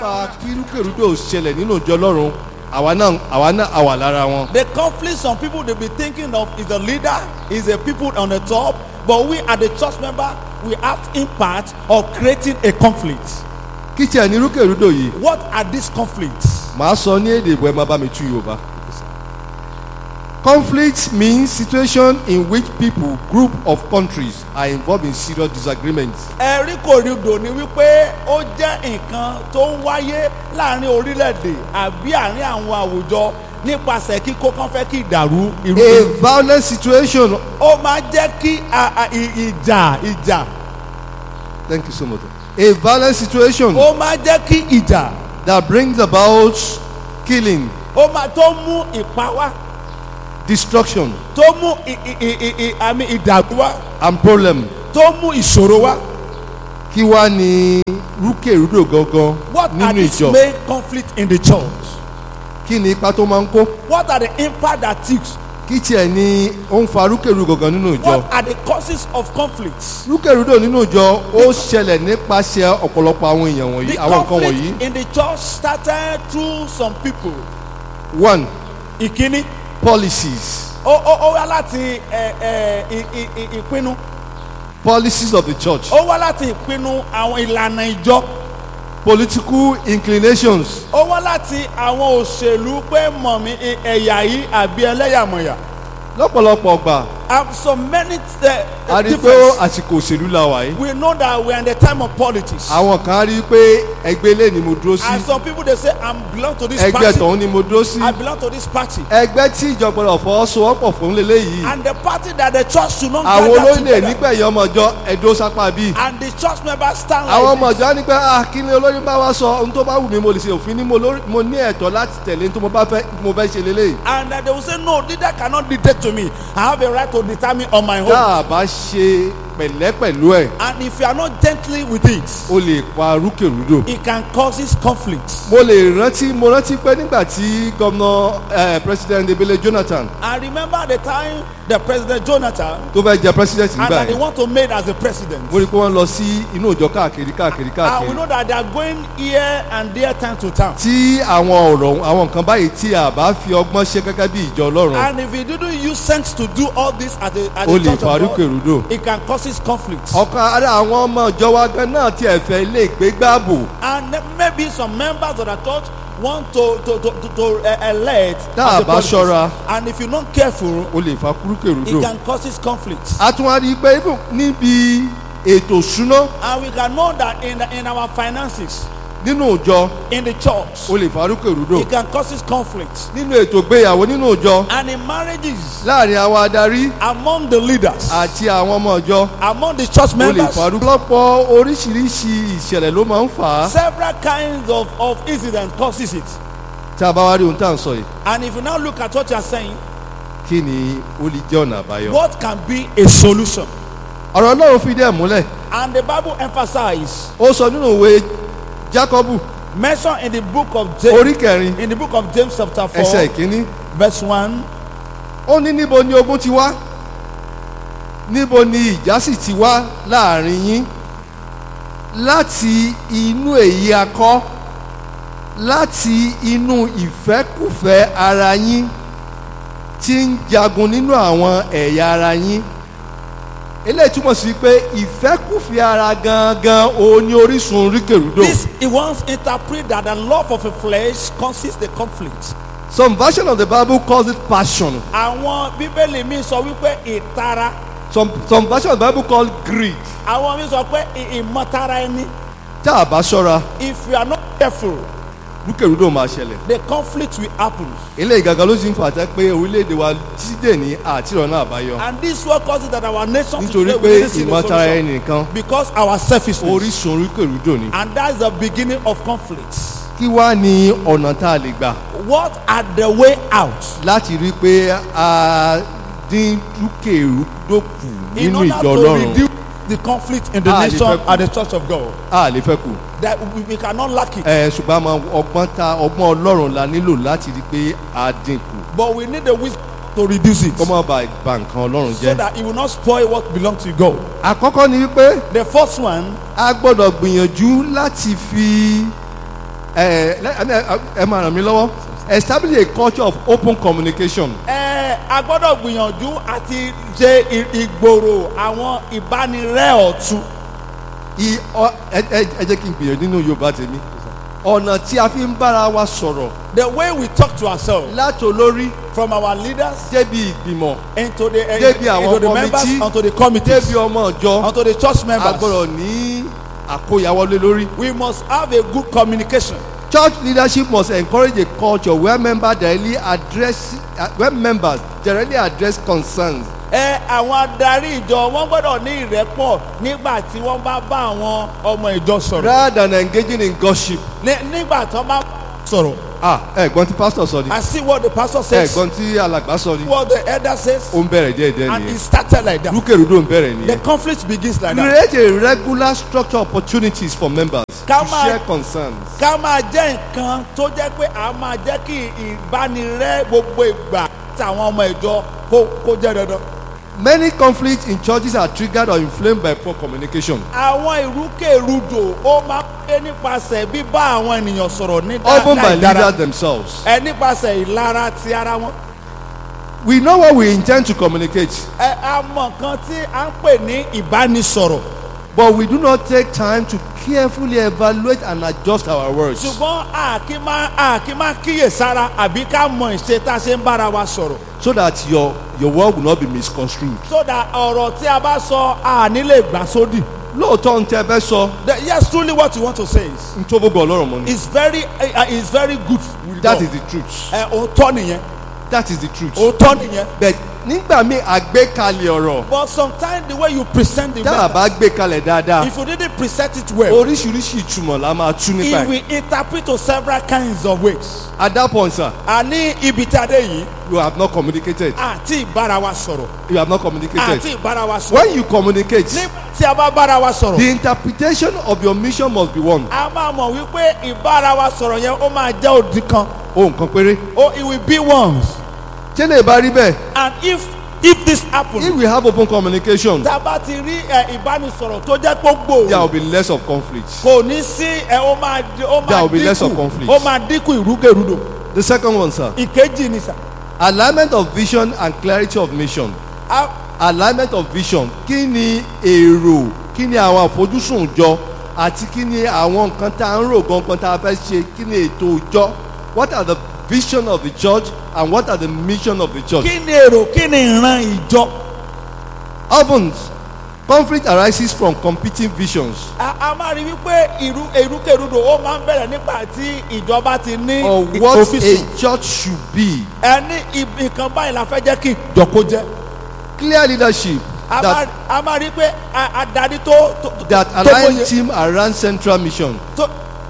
fa kírúkèrúdò ṣẹlẹ̀ nínú ìjọ ọlọ́run àwa náà àwa náà àwà lára wọn. The conflict some people they be thinking of is the leader, is the people on the top, but we are the church member, we have impact of creating a conflict. kí tiẹ̀ ní rúkèrúdò yìí What are these conflicts? màá sọ ní èdè ìbò ẹ máa bá mi tú yorùbá. conflict means situation in which people group of countries are involved in serious disagreements. ẹ̀rí kòrídò ni wípé ó jẹ́ nǹkan tó ń wáyé láàrin orílẹ̀-èdè àbí àárín àwọn àwùjọ nípasẹ̀ kíkó kan fẹ́ kí ìdàrú irú. a violent situation ó máa jẹ́ kí a- a- i- ìjà ìjà thank you so much a violent situation ó máa jẹ́ kí ìjà that brings about killing ó máa tó mú ìpa wá destruction tó mú i- i- i- i- i- àmì ìdàrú wá and problem tó mú ìṣòro wá. kí wá ní rúkèrúdò gangan What are nínú these ìjọ main conflicts in the church? kí ni ipa tó máa ń kó What are the impact that takes? kí tiẹ̀ ni ó ń fa rúkèrúdò gangan nínú ìjọ What are the causes of conflicts? rúkèrúdò nínú ìjọ ó ṣẹlẹ̀ nípasẹ̀ ọ̀pọ̀lọpọ̀ àwọn èèyàn wọ̀nyí The àwọn nǹkan wọ̀nyí conflict in the church started through some people. one Ìkíní, policies ó ó ó wá láti ẹ ẹ ì- ì- ì- ìpinnu. policies of the church Ó wá láti ìpinnu àwọn ìlànà ìjọ. political inclinations Ó wá láti àwọn òṣèlú pé mọ̀mí ẹ- ẹ̀yà yìí àbí ẹlẹ́yàmọ̀yà. lọ́pọ̀lọpọ̀ ọgbà And so many uh, a rí i pé difference. àsìkò òṣèlú la wà yìí We know that we are in the time of politics. àwọn kan á rí i pé ẹgbẹ́ ilé ni mo dúró sí And some people they say I belong to this ẹgbẹ́ party. tọ̀hún ni mo dúró sí I belong to this party. ẹgbẹ́ tí ìjọba fọwọ́sowọ́pọ̀ fún lélẹ́yìí And the party that the church should not àwọn gather olóyè together. nígbẹ̀yìn ọmọ ọjọ́ ẹ̀dó sápá bíi And the church members stand àwọn like ọmọ this. ọjọ́ á ní pé ah kí ni olórí bá wá sọ ohun tó bá wù mí mo lè ṣe òfin ní mo lórí- mo ní ẹ̀tọ́ láti tẹ̀lé ohun tó mo bá fẹ́ mo fẹ́ ṣe lélẹ́yìí And uh, they will say, no, leader cannot dictate to me. I have a right to determine on my own. tá a bá ṣe pẹ̀lẹ́ pẹ̀lú ẹ̀ And if you are not gently with it, o lè pa rúkèrúdò. it can causes conflict. mo lè rántí mo rántí pé nígbà tí gómìnà eh, president ebele jonathan I remember the time the President Jonathan tó fẹ́ jẹ president and nígbà that they yẹn want to make as a president. mo rí i pé wọ́n lọ sí inú ìjọ káàkiri káàkiri And we káàkiri know that they are going here and there time to time. tí àwọn ọ̀rọ̀ àwọn nǹkan báyìí tí a bá fi ọgbọ́n ṣe gẹ́gẹ́ bí ìjọ ọlọ́run And if you didn't use sense to do all this at the, at o the lè church fa of God, rúkèrúdò. it can causes conflict. ọ̀kan ara àwọn ọmọ ìjọ wa gan náà ti ẹ̀fẹ̀ ilé ìgbégbáàbò And then maybe some members of the church want to to to to, to uh, elect Tá as a a bá politics. ṣọ́ra. and if you're not careful o lè fa it rúkèrúdò. can causes conflict a tún wá rí i pé even níbi ètò ìṣúná and we can know that in the, in our finances nínú ìjọ in the church o lè fa rúkèrúdò. it can causes conflict nínú ètò ìgbéyàwó nínú ìjọ and in marriages láàrin àwọn adarí among the leaders àti àwọn ọmọ ìjọ among the church o lè members fa rúkèrúdò. lọ́pọ̀ oríṣiríṣi ìṣẹ̀lẹ̀ ló máa ń fà á several kinds of of incidents causes it tí a bá wá rí ohun tá à ń sọ yìí and if you now look at what you are saying kí ni ó lè jẹ́ ọ̀nà àbáyọ. what can be a solution ọ̀rọ̀ ọlọ́run fìdí ẹ̀ múlẹ̀ and the bible emphasize ó sọ nínú ìwé jákọ́bù mention in the book of james orí kẹrin in the book of james chapter four ẹsẹ̀ ìkíní verse one ó ní níbo ni ogun ti wá níbo ni ìjà sì ti wá láàrin yín láti inú èyí akọ láti inú ìfẹ́kùfẹ́ ara yín tí ń jagun nínú àwọn ẹ̀yà ara yín eléyìí túmọ̀ sí pé ìfẹ́kùfẹ́ ara gangan òun ni orísun ríkèrúdò this he once interpret that the love of a flesh causes the conflict some version of the bible calls it passion àwọn bíbélì mi sọ wípé ìtara some some version of the bible call greed àwọn mi sọ pé ì- ìmọ̀tara ẹni tá a bá ṣọ́ra if you are not careful rúkèrúdò máa ṣẹlẹ̀ the conflict will happen eléyìí gangan ló sì ń fàtẹ́ pé orílẹ̀-èdè wa jíde ní àtìrọ̀nà àbáyọ and this what causes that our nation nítorí today pé we really see the ìmọ̀tara solution ẹni nìkan because our selfishness orísun rúkèrúdò ni. and that's the beginning of conflicts kí wá ní ọ̀nà tá a lè gbà what are the way out láti rí i pé a dín rúkèrúdò kù in nínú order ìjọ to ọlọ́run reduce the conflict in the Ah, the nation people. and the church of God a lè fẹ́ kù. that we, we cannot lack it ẹ ṣùgbọ́n àmọ́ ọgbọ́n ta ọgbọ́n ọlọ́run la nílò láti rí i pé a dín kù but we need the wisdom to reduce it kó má ba ba nǹkan ọlọ́run so jẹ́. that it will not spoil what belongs to God àkọ́kọ́ ni wípé the first one a gbọ́dọ̀ gbìyànjú láti fi ẹ ẹ ẹ ẹ máa ràn mí lọ́wọ́ establish a culture of open communication ẹ a gbọ́dọ̀ gbìyànjú àti ṣe ì- ìgbòrò àwọn ìbánirẹ́ ọ̀tun. I- ọ- ẹ ẹ ẹ jẹ́ kí n gbìyànjú nínú yorùbá tèmi ọ̀nà tí a fi ń bára wa sọ̀rọ̀ the way we talk to ourselves láti olórí from our leaders débi ìgbìmọ̀ into the uh, Débi àwọn into the members committee, unto the committees débi ọmọ ọjọ́ unto the church a members gbọ́dọ̀ ní àkóyawọlé lórí. we must have a good communication. Church leadership must encourage a culture where members directly address uh, where members directly address concerns ẹ àwọn adarí ìjọ wọn gbọ́dọ̀ ní ìrẹ́pọ̀ nígbà tí wọ́n bá bá àwọn ọmọ ìjọ sọ̀rọ̀ rather than engaging in gossip. Ní- nígbà tí wọ́n bá sọ̀rọ̀ ah ẹ̀gbọ́n tí pastor sọ ni I see what the pastor says ẹ̀gbọ́n tí alàgbà sọ ni what the elder says ó ń bẹ̀rẹ̀ díẹ̀ díẹ̀ and it nìyẹn started like that rúkèrúdò ń bẹ̀rẹ̀ the nìyẹn. conflict begins like that. create a regular structure opportunities for members Ká to máa- share concerns. ká máa jẹ́ nǹkan tó jẹ́ pé a máa jẹ́ kí ìbánirẹ́ gbogbo ìgbà táwọn ọmọ ìjọ kó kó jẹ́ dandan. many conflicts in churches are triggered or inflamed by poor communication. àwọn ìrúkèrúdò ó máa ń pé nípasẹ̀ bíbá àwọn ènìyàn sọ̀rọ̀ ní often by dáadáa leaders themselves. ẹ nípasẹ̀ ìlara ti ara wọn. we know what we intend to communicate ẹ a mọ nǹkan tí a ń pè ní ìbánisọ̀rọ̀ but we do not take time to carefully evaluate and adjust our words. ṣùgbọ́n a kì í máa a kì í máa kíyèsára àbí ká mọ ìṣe tá a ṣe ń bára wa sọ̀rọ̀ so that your your word will not be misconstrued. so that ọ̀rọ̀ tí a bá sọ a ní lè gbà sódì. lóòótọ́ ń tẹ́ ẹ bẹ́ sọ The- yes truly what you want to say is ń tó gbogbo ọlọ́run mọ́ ni. is very uh, is very good with that God. is the truth. ẹ òótọ́ nìyẹn that is the truth. òótọ́ nìyẹn but nígbà míì àgbékalẹ̀ ọ̀rọ̀ but sometimes the way you present the tá a word bá gbé kalẹ̀ dáadáa if you didn't present it well oríṣiríṣi ìtumọ̀ la máa tú nípa it ẹ̀. will interpret to several kinds of ways. at that point sir a ní ibi tí a dé yìí you have not communicated àti ìbára wa sọ̀rọ̀ you have not communicated. àti ìbára wa sọ̀rọ̀ when you communicate nígbà tí a bá bára wa sọ̀rọ̀ the interpretation of your mission must be one. a máa mọ̀ wípé ìbára wa sọ̀rọ̀ yẹn ó máa jẹ́ òdì kan ohun kan péré. oh it will be once ṣé lè bá rí bẹ́ẹ̀ and if if this happen if we have open communication tá a bá ti rí ẹ, ìbánisọ̀rọ̀ tó jẹ́ gbogbo there will be less of conflict. kò ní sí ẹ ó máa di- ó There máa will be less of dínkù conflict. ó máa dínkù ìrúkèrúdò the second one sir ìkejì ni sà alignment of vision and clarity of mission. á alignment of vision kí ni èrò kí ni àwọn àfojúsùn ìjọ àti kí ni àwọn nǹkan tá à ń rò gangan tá a fẹ́ ṣe kí ni ètò ìjọ what are the vision of the church and what are the mission of the church. kí ni èrò kí ni ìran ìjọ often conflict arises from competing visions a a máa rí wípé ìrú ìrúkèrúdò ó máa ń bẹ̀rẹ̀ nígbà tí ìjọba ti ní or what òfìsù a church should be ẹni ibi nǹkan báyìí la fẹ́ jẹ́ kí ìjọkó jẹ́ clear leadership a máa that a máa rí pé a- adarí tó tó that tó align mọye- team around central mission tó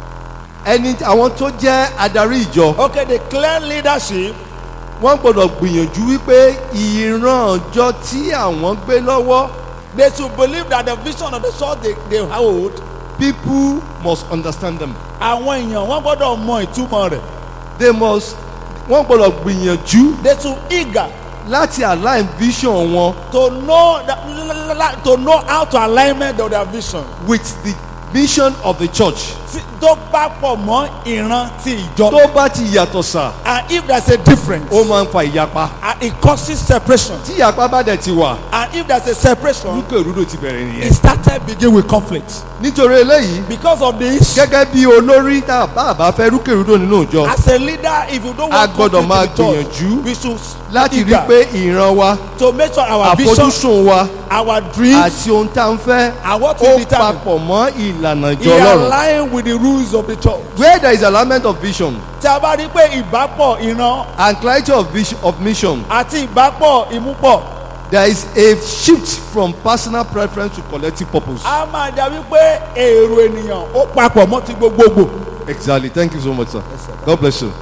ẹni àwọn tó jẹ́ adarí ìjọ okay the clear leadership wọ́n gbọ́dọ̀ gbìyànjú wípé ìran ọjọ́ tí àwọn gbé lọ́wọ́ they should believe that the vision of the church they they hold people must understand them àwọn èèyàn wọ́n gbọ́dọ̀ mọ ìtumọ̀ rẹ̀ they must wọ́n gbọ́dọ̀ gbìyànjú they should eager láti align vision wọn to know that, la- la- la- to know how to alignment of their vision with the mission of the church tí tó bá pọ̀ mọ́ ìran ti ìjọ tó bá ti yàtọ̀ sà and if there is a difference ó máa ń fa ìyapa and it causes separation tí ìyapa bá dẹ̀ ti wà and if there is a separation rúkèrúdò ti bẹ̀rẹ̀ it nìyẹn started begin with conflict nítorí eléyìí because of this gẹ́gẹ́ bí olórí tá a bá a bá fẹ́ rúkèrúdò nínú ìjọ as a leader if you don't A want gbọ́dọ̀ conflict máa in the church gbìyànjú we should láti rí eager pé ìran wa to make sure our vision àfojúsùn wa our dreams àti ohun tá à ń fẹ́ and what we ó determine papọ̀ mọ́ ìlànà ìjọ he ọlọ́run. align with the rules of the church where there is alignment of vision tí a bá rí pé ìbápọ̀ ìran and clarity of vision of mission àti ìbápọ̀ ìmúpọ̀ there is a shift from personal preference to collective purpose. a máa dà wípé èrò ènìyàn ó papọ̀ mọ́ ti gbogbogbò. exactly thank you so much sir god bless you.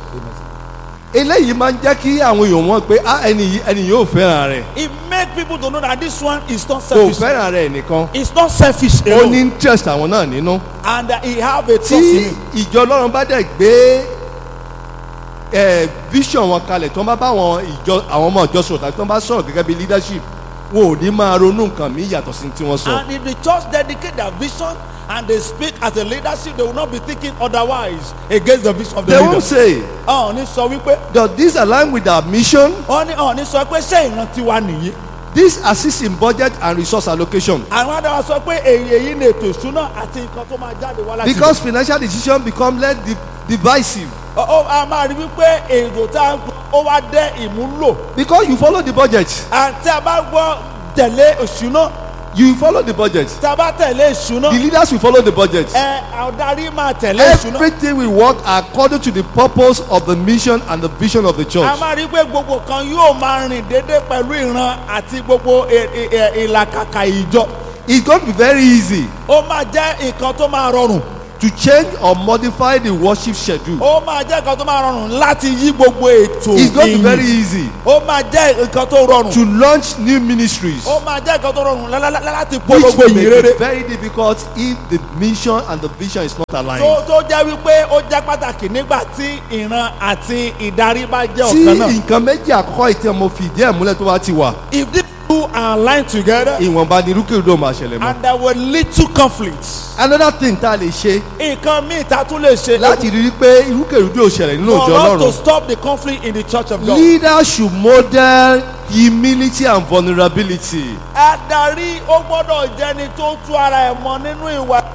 eléyìí máa ń jẹ́ kí àwọn èèyàn mọ̀ pé ah ẹni yìí ẹni yóò fẹ́ràn rẹ̀ it make people to know that this one is not kò selfish fẹ́ràn rẹ̀ nìkan it's not selfish ó alone ní interest àwọn náà nínú. and uh, he have a trust tí in it ìjọ ọlọ́run bá dẹ̀ gbé ẹ vision wọn kalẹ̀ tí wọ́n bá bá àwọn ìjọ àwọn ọmọ ìjọ sọ̀rọ̀ tàbí tí wọ́n bá sọ̀rọ̀ gẹ́gẹ́ bí leadership wọn ò ní máa ronú nǹkan mi yàtọ̀ sí tí wọ́n sọ. And if the church dedicate their vision and they speak as a leadership, they will not be thinking otherwise against the vision of the they leader. won't say Ọ̀hún ní sọ wípé does this align with our mission wọ́n ní ọ̀hún ní sọ pé ṣé ìrántí wa nìyí. this assist in budget and resource allocation Àwọn adáwa sọ pé èyí èyí ni ètò ìṣúná àti nǹkan tó máa jáde wá láti. because financial decision become less di divisive Ó- ó- a máa rí wípé èrò tá a ń ó wá dẹ́ ìmúlò. because you follow the budget Àti a bá gbọ́ tẹ̀lé ìṣúná you follow the budget tá a bá tẹ̀lé ìṣúná the leaders will follow the budget ẹ adarí máa tẹ̀lé ìṣúná. everything will work according to the purpose of the mission and the vision of the a church máa rí pé gbogbo kan yóò máa rìn déédéé pẹ̀lú ìran àti gbogbo ì- ì- ì- ìlàkàkà ìjọ. it's going to be very easy ó máa jẹ́ nǹkan tó máa rọrùn. to change or modify the worship schedule ó máa jẹ́ nǹkan tó máa rọrùn láti yí gbogbo ètò it's going to be ìyìn. very easy ó máa jẹ́ nǹkan tó rọrùn. to launch new ministries ó máa jẹ́ nǹkan tó rọrùn lá- lá- lá- láti which polongo will ìyìn make rere. it very difficult if the mission and the vision is not aligned. tó tó jẹ́ wípé ó jẹ́ pàtàkì nígbà tí ìran àti ìdarí bá jẹ́ tí ọ̀kan náà. nǹkan méjì àkọ́kọ́ ìtẹ́ mo fi ìdí ẹ̀ múlẹ̀ tó bá ti wà if these two are aligned together ìwọ̀nba ni irúkèrúdò máa ṣẹlẹ̀ mọ́. and there were little conflicts. another thing tá a lè ṣe nǹkan míì tá a tún lè ṣe. láti rí i pé irúkèrúdò ò ṣẹlẹ̀ nínú for òjò us to ọlọ́run stop the conflict in the church of God. leaders should model humility and vulnerability. adarí ó gbọ́dọ̀ jẹ́ni tó tú ara ẹ̀ mọ́ nínú ìwà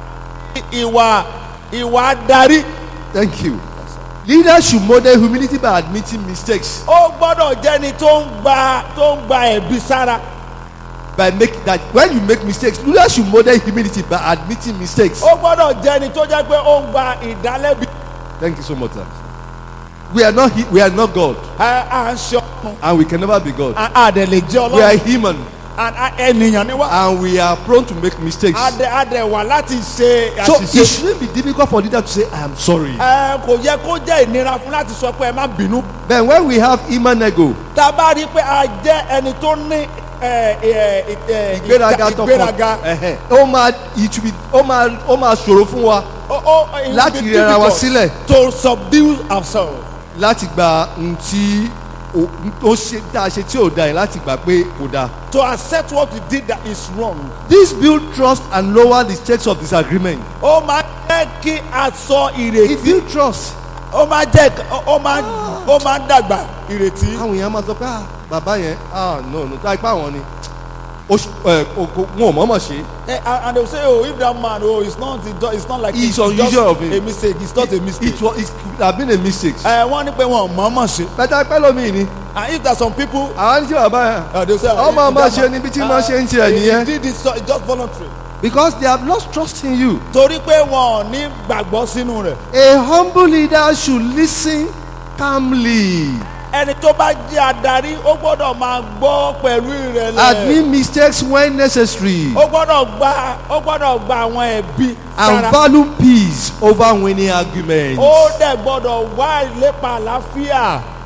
ìwà ìwà adarí. thank you leaders should model humility by admitting mistakes ó gbọ́dọ̀ jẹ́ni tó ń gba tó ń gba ẹ̀bi sára. by making that when you make mistakes leaders should model humility by admitting mistakes. ó gbọ́dọ̀ jẹ́ni tó jẹ́ pé ó ń gba ìdálẹ́bi. thank you so much sir. we are not he- we are not God ẹ à ń ṣe ọkùn and we can never be God. a dẹ̀ lè jẹ́ we are ọlọ́run human And a- ènìyàn ni wá. and we are prone to make mistakes. a dẹ̀ a dẹ̀ wà láti ṣe so it àṣìṣe. shouldn't be difficult for leader to say i am sorry. ẹ kò yẹ kó jẹ́ ìnira fún láti sọ pé ẹ má bínú. then when we have imanego tá a bá rí i pé a jẹ́ ẹni tó ní ẹ, ẹ, ẹ, ìgbéraga tọkàn ìgbéraga ẹhẹ, ó máa it will be ó máa ó máa ṣòro fún wa ó ó it will Láti be rẹra wa difficult sílẹ̀. to subdue ourselves. láti gba ohun tí ó ó ṣe tá a ṣe tí ò da yẹn láti gbà pé kò da. to accept what we did that is wrong. this build trust and lower the stakes of disagreement. ó máa jẹ́ kí a sọ it ìrètí build trust. ó máa jẹ́ ó máa ó máa dàgbà ìrètí. àwọn èèyàn máa sọ pé ah bàbá yẹn ah no no tá ipá wọn ni ó ṣ- ẹ, o- kò- wọn ò mọ̀ọ́mọ̀ ṣe Eh, and and they will say oh if that man oh it's not it do- it's not like It's just unusual of him. a mistake it's not a mistake. it was it could have been a mistake. ẹ wọ́n ní pé wọn ò mọ̀ọ́mọ̀ ṣe bẹ́tà pẹ́ lómi ni and if there are some people. àwọn ní tí bàbá yẹn Uh, they will say, Ọmọ "Ah, ọmọ that ṣe man- níbi tí ah, wọ́n ṣe ń ṣe ẹ̀ he nìyẹn." did it so it's just voluntary. because they have lost trust in you. torí pé wọn ò ní gbàgbọ́ sínú rẹ̀. a humble leader should listen calmly. ẹni tó bá jẹ́ adarí ó gbọ́dọ̀ máa gbọ́ pẹ̀lú ìrẹ̀lẹ̀. admit mistakes when necessary. ó gbọ́dọ̀ gba ó gbọ́dọ̀ gba àwọn ẹ̀bi and sára. value peace over winning arguments. ó dẹ̀ gbọ́dọ̀ wá ìlépa àlàáfíà